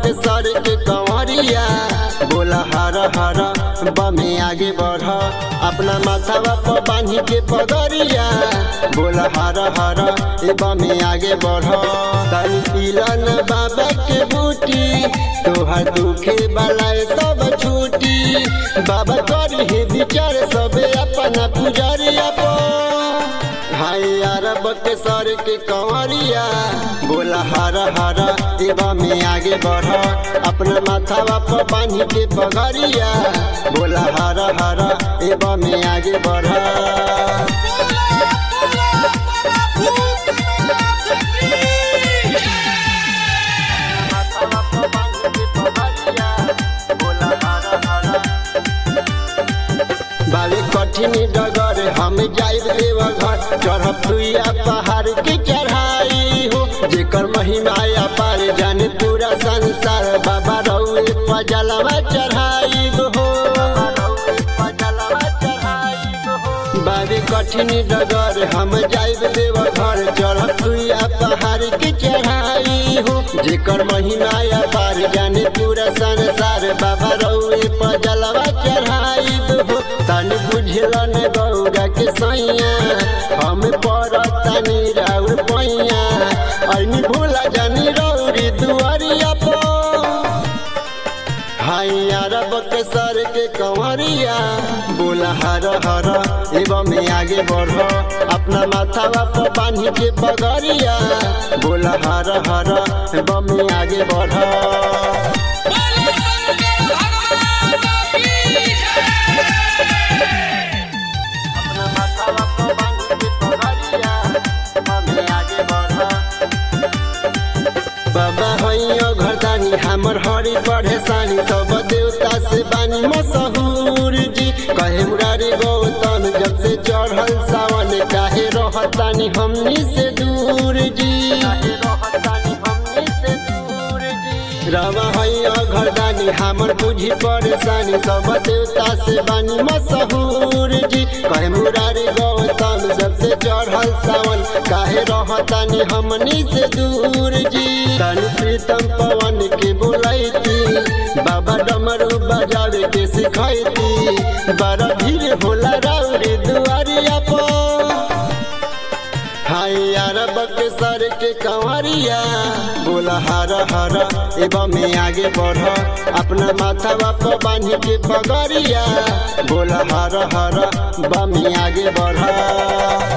के सर के कंवरिया बोला हर हर बमे आगे बढ़ अपना माथावा पर बांधी के पगरिया बोला हर हर ए बमे आगे बढ़ तनी पीलन बाबा के बूटी तोहर दुखे बलाए सब छूटी बाबा करी हे विचार सबे अपना पुजरिया पर हाय अरब के सर के कंवरिया बोला हर हर एवा में आगे बढ़ अपना माथावा पर बांधी के पगरिया बोला हर हर एवा में आगे बढ़ बाबे कठिन डगर हम जाइब देव घर चढ़ब सुइया पहाड़ के चढ़ाई हो जेकर महिमा पार जाने पूरा संसार बाबा रउए पजलवा चढ़ाई हो बाबे कठिन डगर हम जाइब देव घर चढ़ब सुइया पहाड़ के चढ़ाई हो जेकर महिमा पार जाने पूरा संसार बाबा रउए पजलवा चढ़ाई हो तनी बुझलन गौगा के सैया हम पड़तानी राउर पैया ऐनी भूला जानी रौरी दुआरिया पर हाय अरब के सर के कंवरिया बोला हर हर एवं में आगे बढ़ अपना माथावा पर बांधी के पगरिया बोला हर हर एवं में आगे बढ़ बोलो शंकर भगवान की अपना माथावा पर बांधी के पगरिया एवं में आगे बढ़ बाबा हैयो घरदानी हमर हरी पढ़े सानी सब देवता से बानी मशहूर जी कहे मुरारी गौतम जब से चढ़ल सावन काहे रहतानी हमनी से दूर जी रवा हैयो घरदानी हमर बुझी परेशानी सब देवता से बानी मशहूर जी कहे मुरारी गौतम सबसे चढ़ल सावन काहे रहतानी हमनी से दूर जी तन प्रीतम पवन के बोलैती बाबा डमरू बजावे के सिखैती बड़ा भीड़ होला राउरी दुआरिया पर हाय अरब के सर के कंवरिया बोला हर हर एवं में आगे बढ़ अपना माथावा पर बांधी के पगरिया बोला हर हर बम आगे बढ़